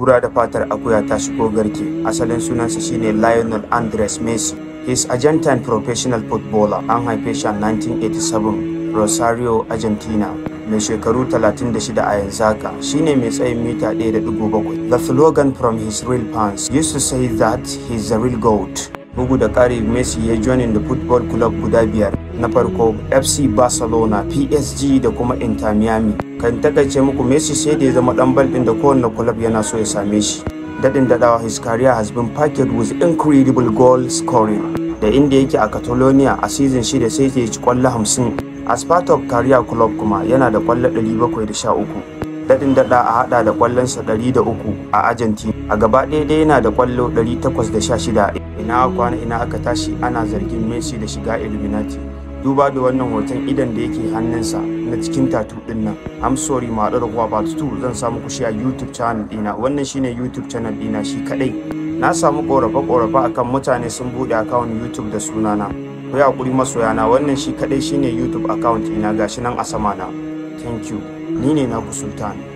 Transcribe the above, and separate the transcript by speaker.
Speaker 1: kura da fatar akuya ta shigo garke asalin sunansa shine lionel andres messi His Argentine professional footballer an haife shi a 1987 Rosario, Argentina. Mai shekaru 36 a yanzu haka shine mai tsayin mita 1.7. The slogan from his real fans used to say that he's the real GOAT. Bugu da ƙari Messi ya joinin da football club guda biyar. Na farko FC Barcelona, PSG da kuma Inter Miami. Kan takaice muku Messi sai da ya zama ɗan bal ɗin da kowane club yana so ya same shi. daɗin daɗawa his career has been packed with incredible goal scoring da inda yake a Catalonia a season shida sai ya ci kwallo 50 as part of career club kuma yana da kwallo 713 daɗin daɗa a haɗa da kwallonsa 103 a Argentina a gaba ɗaya dai yana da kwallo 816 ina kwana ina aka tashi ana zargin Messi da shiga Illuminati duba da wannan hoton idan da yake hannunsa na cikin tatu din nan I'm sorry ma da kuwa part 2 zan samu ku shi a YouTube channel dina wannan shine YouTube channel dina shi kadai na samu korafe korafe akan mutane sun bude account YouTube da sunana ku ya hakuri masoyana wannan shi kadai shine YouTube account ina gashi nan a sama na thank you ni ne na ku sultan